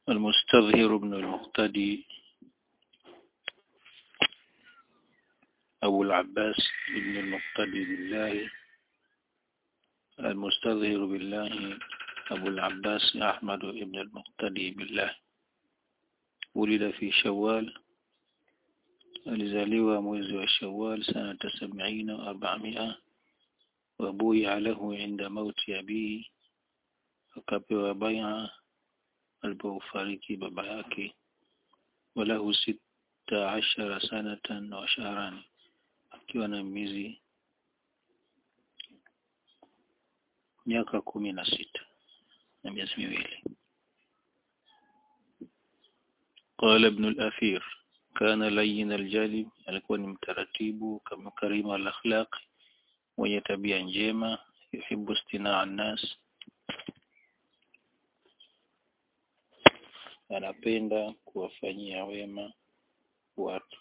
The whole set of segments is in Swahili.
المستظهر بن المقتدي أبو العباس بن المقتدي بالله المستظهر بالله أبو العباس أحمد بن المقتدي بالله ولد في شوال alizaliwa mwezi wa Shawwal sanata sabini wa arba'amia wabuia lahu inda mauti abihi akapewa bai'a alipofariki baba yake walahu sita ashara sanatan wa shahrani akiwa na miezi miaka kumi na sita na miezi miwili قال ابن الأثير كان لين الجانب alikuwa ni mtaratibu kama karima al-akhlaq mwenye tabia njema yuhibbu istinaa an-nas anapenda kuwafanyia wema watu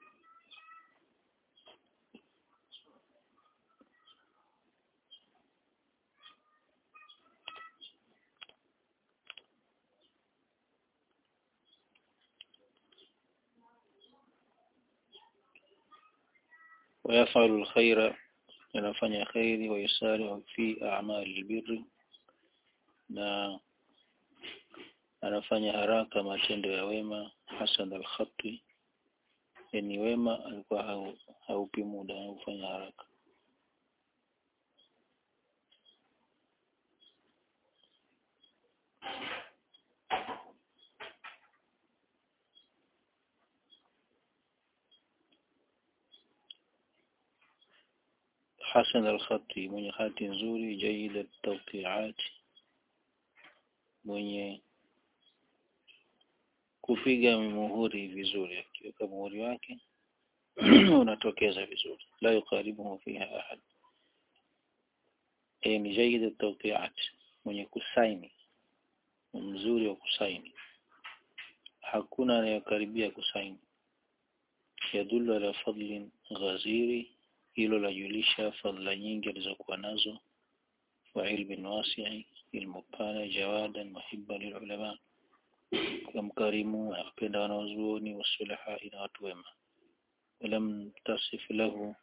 ويفعل الخير anafanya khairi wa yusari fi a'mali albirri na anafanya haraka matendo ya wema hasan alkhati yani wema alikuwa haupi muda anafanya haraka حسن الخط mwenye hati nzuri jaida tawqi'at mwenye kupiga muhuri vizuri akiweka muhuri wake unatokeza vizuri la yukaribuhu fiha ahad e ni jaida tawqi'at mwenye kusaini mzuri wa kusaini hakuna anayekaribia kusaini yadullu ala fadlin ghaziri hilo lajulisha fadhila nyingi alizokuwa nazo wa ilmin wasi'i ilmu pana jawadan muhibban lilulama kamkarimu apenda wanazuoni wasulaha ina watu wema walam tasif lahu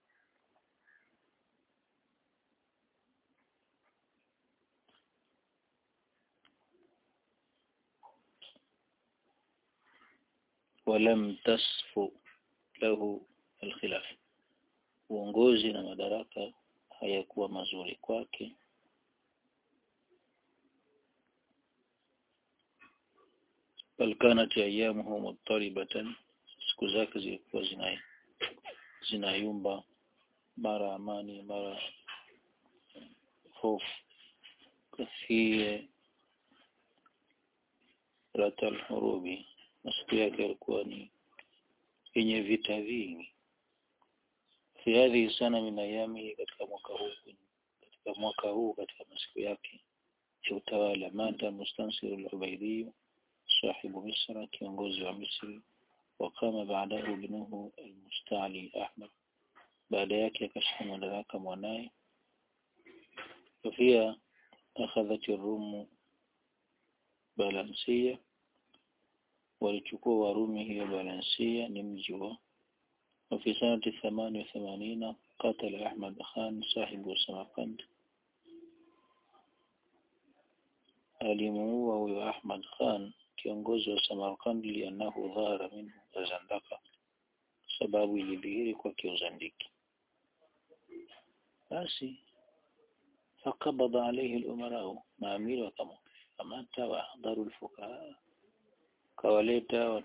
ولم تصف له الخلاف uongozi na madaraka hayakuwa mazuri kwake bal kanat ayyamuhu muttaribatan siku zake zilikuwa zina zinayumba mara amani mara hofu kafie ratal hurubi masiku yake yalikuwa ni yenye vita vingi fi hadhihi sana min ayami katika mwaka huu katika mwaka huu katika masiku yake ya utawala mata mustansir al-ubaydi sahibu misra kiongozi wa misri wakama baadahu ibnuhu al-musta'li ahmad baada yake akashika madaraka mwanaye pia akhadhat ar-rum balansia walichukua warumi hiyo balansia ni mji wa وفي سنة ثمان وثمانين قتل أحمد خان صاحب سمرقند alimuua huyo Ahmad Khan kiongozi wa Samarkand lianahu dhahara minhu azandaka sababu ilidhihiri kwa kiuzandiki basi fakabadha alayhi al-umarau maamiri wakamkamata wa ahdharu al-fuqaha kawaleta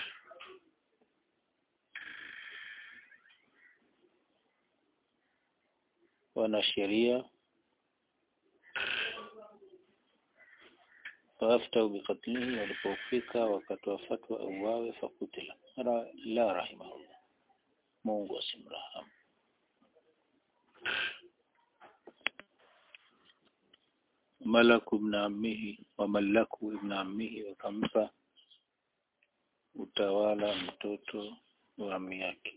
wanasheria faaftau bikatlihi walipofika wakatoa fatwa auawe fakutila la rahimahullah Mungu asimrahamu malaku ibn ammihi wa malaku ibn ammihi wakampa utawala mtoto wa ammi yake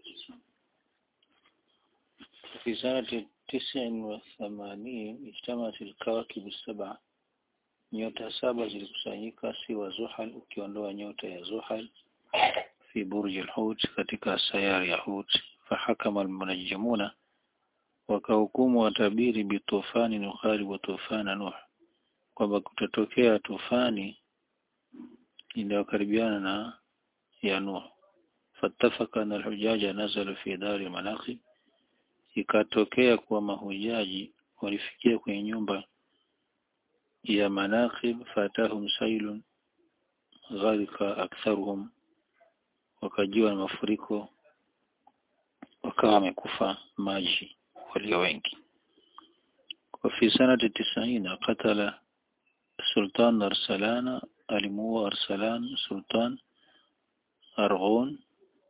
في سنة تسع وثمانين اجتمعت الكواكب السبعة nyota saba zilikusanyika siwa Zuhal ukiondoa nyota ya Zuhal fi burji al-Hut katika sayari ya Hut fahakama al-munajjimuna wakahukumu watabiri bitufani nukhari wa tufana Nuh kwamba kutatokea tufani inayokaribiana na ya Nuh fatafaka na alhujaja nazalu fi dari manaqib ikatokea kuwa mahujaji walifikia kwenye nyumba ya manaqib fatahum sailun gharika aktharuhum wakajiwa na mafuriko wakawa wamekufa maji walio wengi وفي سنة التسعين قتل سلطان أرسلان alimuua Arsalan Sultan Arghun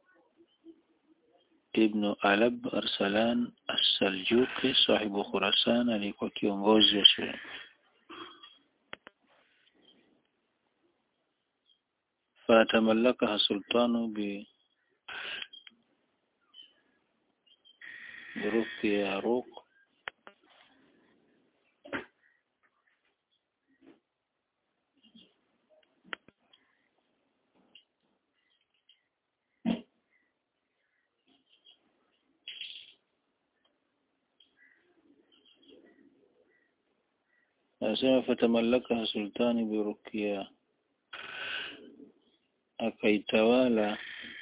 ibn Alab Arsalan As-Saljuqi sahibu Khurasan alikuwa kiongozi wa shule fatamallakaha sultanu bi برقية روق Anasema fatamallakaha sultani birukia, akaitawala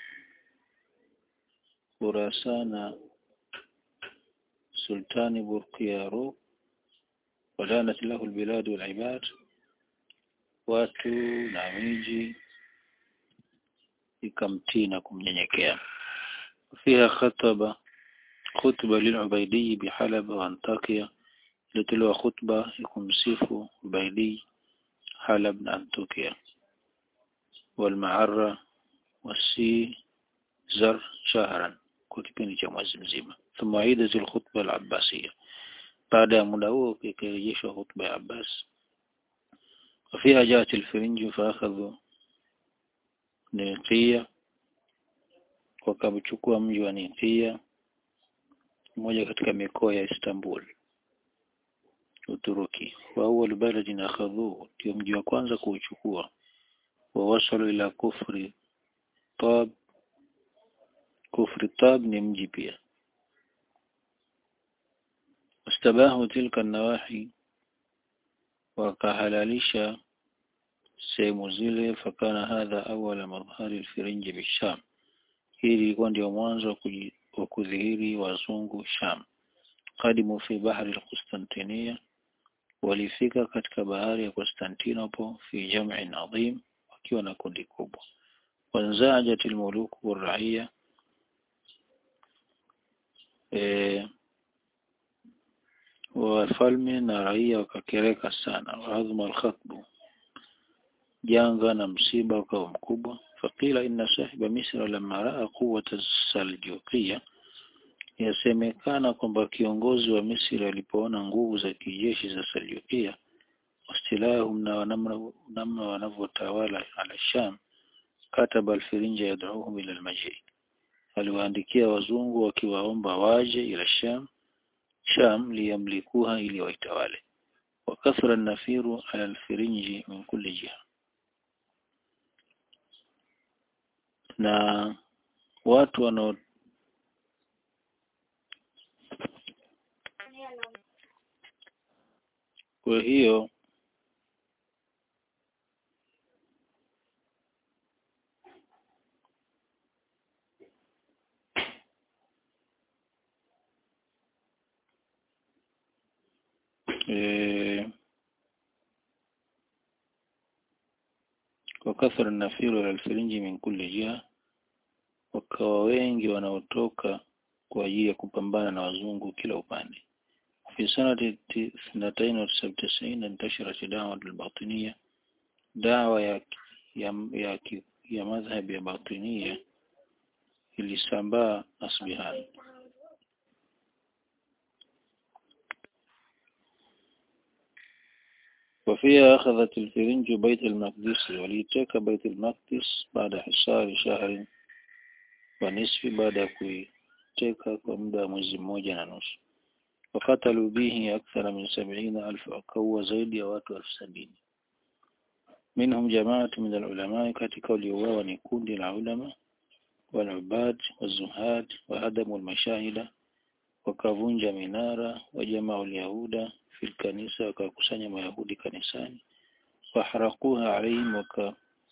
Khurasana sultani Burqiyaru, wadanat lahu albilad walibad, watu na miji ikamtii na kumnyenyekea. Fiha khataba khutba lilubaidi bihalaba wa Antakia ilitolewa khutba ya kumsifu Ubaidi Halab na Antakia walmaarra wasi zar shahran kwa kipindi cha mwezi mzima thumma idat alkhutba alabbasiyya baada ya muda huo ikarejeshwa khutba ya Abbas وفيها جاءت الفرنج فأخذوا Niqia wakamchukua mji wa Niqia mmoja katika mikoa ya Istanbul Uturuki wa awwal baladin akhadhuhu ndio mji wa kwanza kuuchukua wa wasalu ila kufri tab kufri tab ni mji pia wastabahu tilka nawahi wakahalalisha sehemu zile fakana hadha awala madhhari alfirinji bisham hii ilikuwa ndio mwanzo wa kudhihiri wazungu Sham qadimu fi bahri alqustantiniya walifika katika bahari ya Constantinople fi jam'in adhim wakiwa na kundi kubwa wanzajat almuluk waraiya e, wafalme na raia wakakereka sana waadhma alkhatbu janga na msiba ukawa mkubwa faqila inna sahiba misra lamma raa quwwata saljuqiyya yasemekana kwamba kiongozi wa Misri alipoona nguvu za kijeshi za Saljukia wastilahum na namna wanavyotawala ala Sham kataba alfirinja yad'uhum ila almaji aliwaandikia wazungu wakiwaomba waje ila Sham Sham liyamlikuha ili waitawale wakathura nafiru ala alfirinji min kulli jiha na watu wanao kwa hiyo e, وكثر النفير على الفرنج من كل جهة wakawa wengi wanaotoka kwa ajili ya kupambana na wazungu kila upande في سنة اثنتين وتسعين انتشرت دعوة الباطنية دعوة ya, ya, ya, ya madhhab ya batinia ilisambaa Asbihan وفيها أخذت الفرنج بيت المقدس وليتك بيت المقدس بعد حصار شهر ونصف بعد kuiteka kwa muda wa mwezi mmoja na nusu wakatalu bihi akthara min sab'ina alf wakaua zaidi ya watu elfu sabini minhum jamaatu min alulama katika waliouawa ni kundi la ulama walubad wazuhad wahadamu almashahida wakavunja minara wajamaa alyahuda fil kanisa wakakusanya mayahudi kanisani waharakuha alaihim waka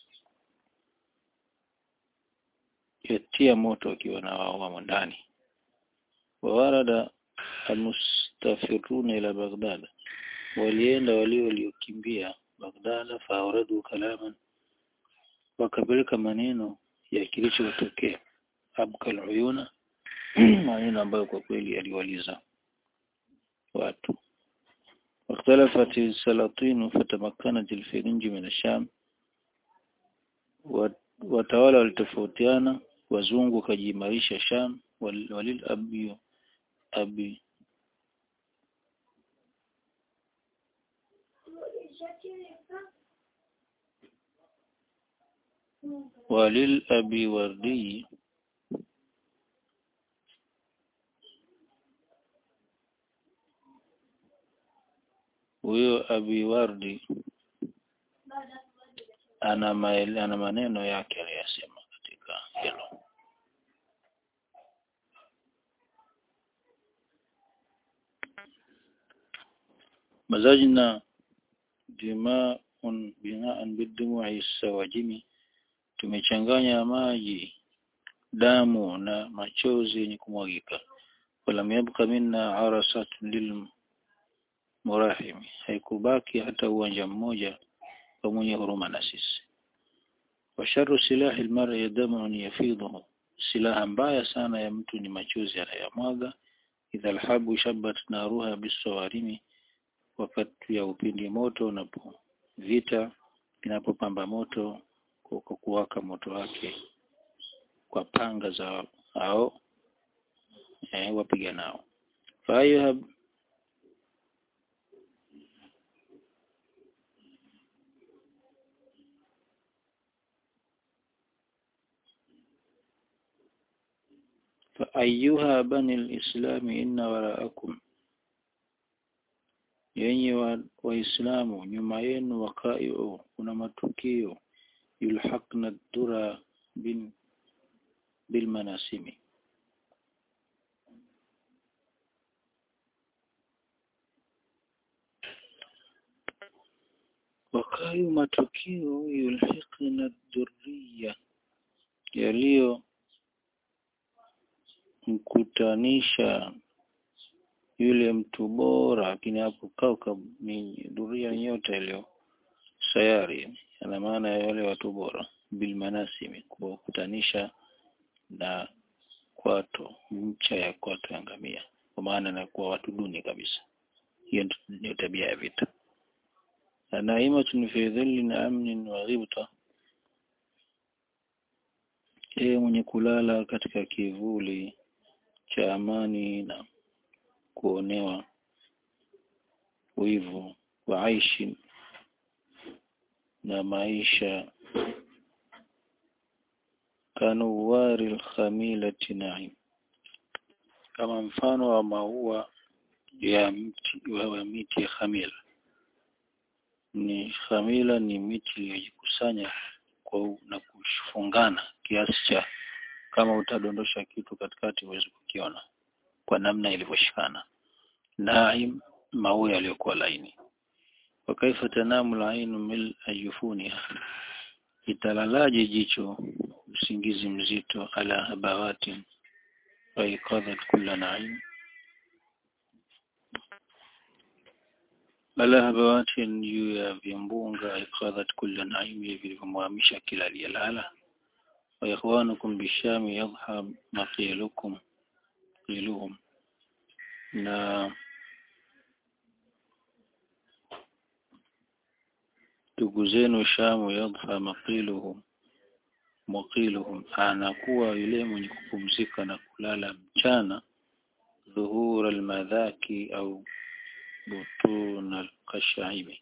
yatia moto wakiwa na wao wamo ndani wawarada almustafiruna ila Baghdad walienda walio waliokimbia Baghdad faawradu kalaman wakapeleka maneno ya kilichotokea abkal uyuna maneno ambayo kwa kweli yaliwaliza watu واختلفت السلاطين فتمكنت الفرنج من الشام watawala walitofautiana wazungu wakajiimarisha Sham walil abi abi walil abi wardi huyo abi wardi ana maele, ana maneno yake aliyasema katika hilo mazajna dima'un bina'an bidumu'i sawajimi tumechanganya maji damu na machozi yenye kumwagika walam yabqa minna arasatun lil murahimi haikubaki hata uwanja mmoja kwa mwenye huruma na sisi washaru silahi almar'i damun yafidhu silaha mbaya sana ya mtu ni machozi anayamwaga idha alhabu shabat naruha bisawarimi wakati ya upindi moto unapo vita inapopamba moto kwa kuwaka moto wake kwa panga za hao eh, wapiganao fayuhab فأيها بني الإسلام إن وراءكم yenye waislamu wa nyuma yenu wakaiu kuna matukio yulhaqna dura bin bilmanasimi wakayu matukio yulhiqna dhurriya yaliyo mkutanisha yule mtu bora lakini hapo kauka ni dhuria nyota iliyo sayari ana maana ya wale watu bora bilmanasimi kuwakutanisha na kwato ncha ya kwato ya ngamia kwa maana na kuwa watu duni kabisa hiyo ndio tabia ya vita naimatun fi dhillin amnin wa ghibta yeye mwenye kulala katika kivuli cha amani na kuonewa wivu wa aishi na maisha kanuwari alkhamilati naim kama mfano wa maua ya mti wa miti ya khamila ni khamila ni miti iliyojikusanya kwa na kufungana kiasi cha kama utadondosha kitu katikati huwezi kukiona kwa namna ilivyoshikana naim maua yaliyokuwa laini wakaifa tanamu lainu mil ajufuniha italalaje jicho usingizi mzito ala habawati waikadhat kulla naim ala habawati juu ya vimbunga ikadhat kulla naim vilivyomwamisha kila aliyelala wa ikhwanukum bishami yadhhab maqilukum qiluhum na ndugu zenu Shamu yadha maqiluhum muqiluhum anakuwa yule mwenye kupumzika na kulala mchana dhuhura almadhaki au butun alqashaimi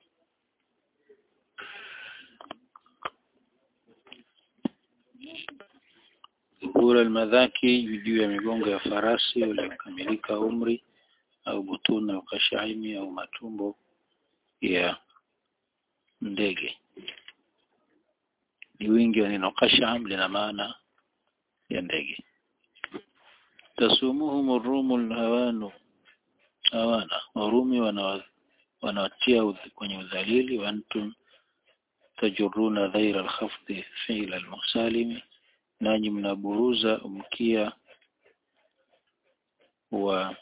dhuhura almadhaki juu ya migongo ya farasi waliokamilika umri au butun alqashaimi au matumbo ya ndege ni wingi wa neno qash'am lina maana ya ndege tasumuhum rumu hawanu hawana warumi wana wanawatia kwenye udhalili wa antum tajuruna dhaira alkhafdi fi'la almusalimi nanyi mnaburuza mkia wa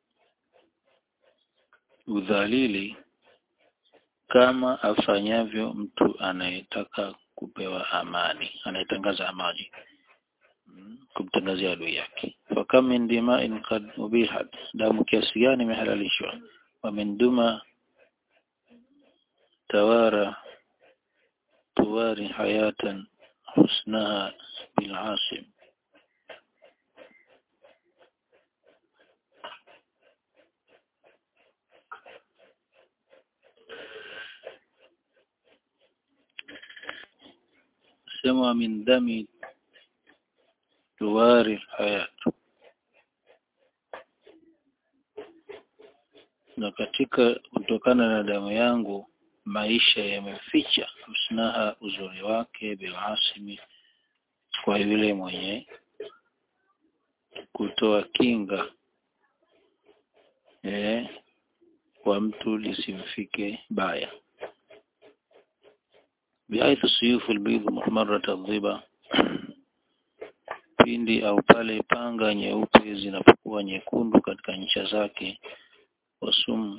udhalili kama afanyavyo mtu anayetaka kupewa amani anayetangaza amani kumtangazia adui yake fakam min dima'in qad ubihat damu kiasi gani imehalalishwa wa min duma tawara tuwari hayatan husnaha bil asim sema min dami tuwari hayat na katika kutokana na damu yangu maisha yameficha husnaha uzuri wake bilasimi kwa yule mwenye kutoa kinga eh, kwa mtu lisimfike baya biaithu suyufu albayd muhmarat adhiba pindi au pale panga nyeupe zinapokuwa nyekundu katika ncha zake wasum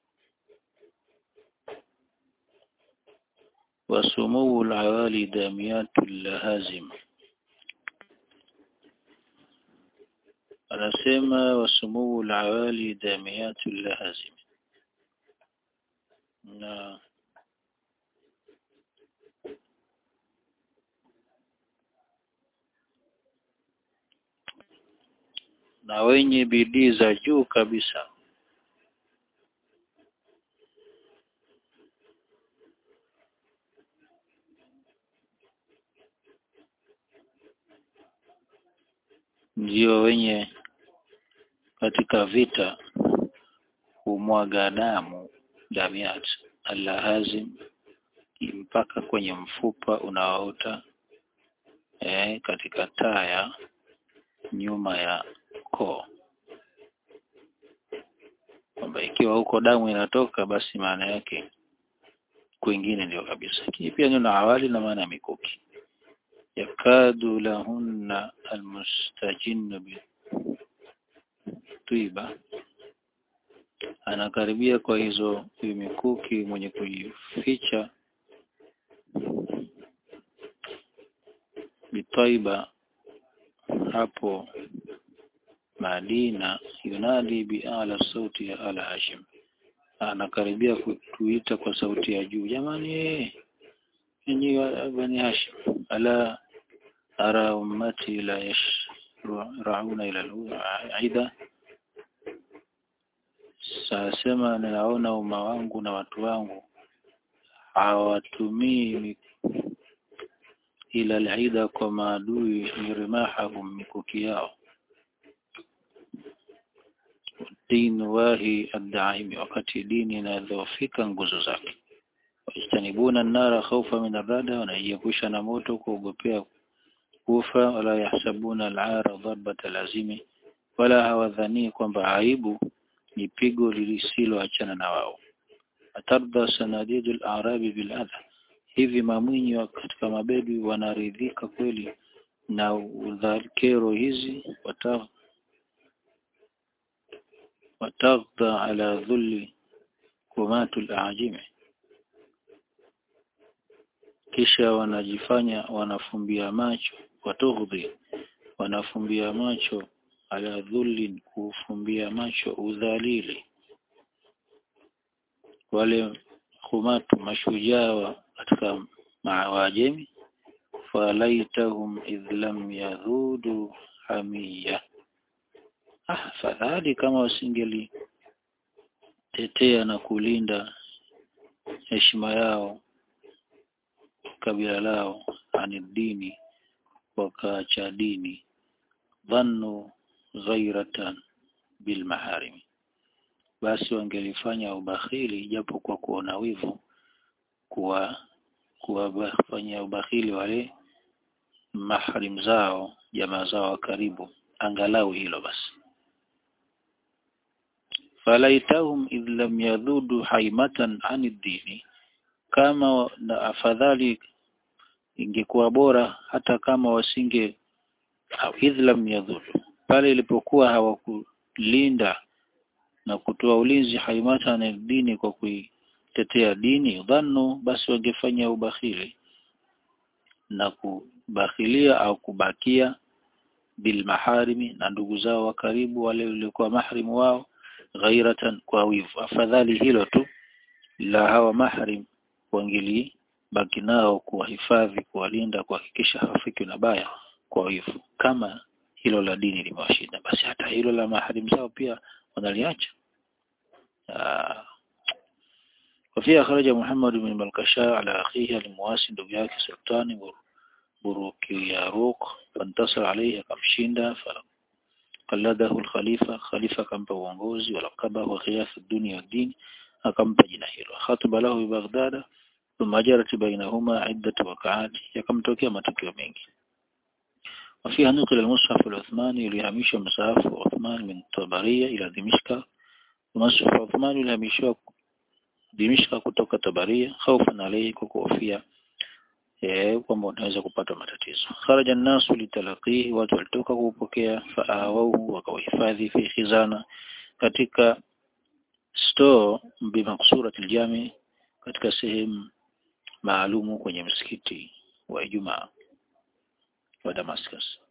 wasumuu alawali damiyatu lahazim anasema wasumuu alawali damiyatu lahazim na na wenye bidii za juu kabisa ndio wenye katika vita humwaga damu damiat allahazim mpaka kwenye mfupa unaoota eh, katika taya nyuma ya koo kwamba ikiwa huko damu inatoka basi maana yake kwingine ndio kabisa lakini pia neno awali na maana ya mikuki yakadu lahunna almustajinnu bitwiba anakaribia kwa hizo mikuki mwenye kujificha bitaiba hapo Madina yunadi biala sauti ya ala Hashim anakaribia kutuita kwa sauti ya juu jamani enyi bani Hashim ala ara ummati la yashrauna ila al-aida sasema ninaona umma wangu na watu wangu hawatumii ila al-aida kwa maadui mirimahahum mikuki yao din wahi ad-daimi wakati dini inadhoofika nguzo zake wajitanibuna nara khawfa min arada wanaiepusha na moto kuogopea kufa wala yahsabuna al-ara darbata lazimi wala hawadhani kwamba aibu ni pigo lisiloachana na wao atardha sanadidu al-arabi bil adha hivi mamwinyi wa katika mabedwi wanaridhika kweli na udhakero hizi wata wataghdha ala dhulli kumatu al-ajimi kisha wanajifanya wanafumbia macho watughdhi wanafumbia macho ala dhulli kufumbia macho udhalili wale khumatu mashujaa katika maawajemi falaitahum idh lam yadhudu hamiya ah fadhali kama wasingeli tetea na kulinda heshima yao kabila lao ani dini wakaacha dini dhannu ghairatan bil maharimi basi wangelifanya ubakhili japo kwa kuona wivu kuwa kuwafanyia ubakhili wale mahrim zao jamaa zao wa karibu angalau hilo basi falaitahum idh lam yadhudu haimatan anid dini kama na afadhali ingekuwa bora hata kama wasinge idh lam yadhudu pale ilipokuwa hawakulinda na kutoa ulinzi haimata na dini kwa kuitetea dini dhannu basi wangefanya ubakhili na kubakhilia au kubakia bil maharimi na ndugu zao wa karibu wale waliokuwa mahrimu wao ghairatan kwa wivu afadhali hilo tu la hawa mahrim wangili baki nao kuwahifadhi kuwalinda kuhakikisha hawafiki na baya kwa wivu kama hilo la dini limewashinda basi hata hilo la mahrim zao pia wanaliacha وفيها خرج محمد بن ملكشاء على أخيه المواسي ndugu yake sultani Burukiyaruq fantasar alayhi akamshinda فقلده الخليفة خليفة akampa uongozi walakabahu ghiyas ad-dunya wad-din akampa jina hilo khataba lahu bi Baghdad thumma jarat bainahuma iddat waqa'at yakamtokea matukio mengi وفيها نقل المصحف العثماني ليهمش مصحف عثمان من طبرية إلى دمشق ومصحف عثمان ليهمشوا دمشق kutoka Tabaria خوفا عليه kwa kuhofia eh kwamba unaweza kupata matatizo kharaja an-nasu litalaqihi watu walitoka kupokea faawau wakawahifadhi fi khizana katika store bimaksurati aljami katika sehemu maalumu kwenye msikiti wa Ijumaa wa Damascus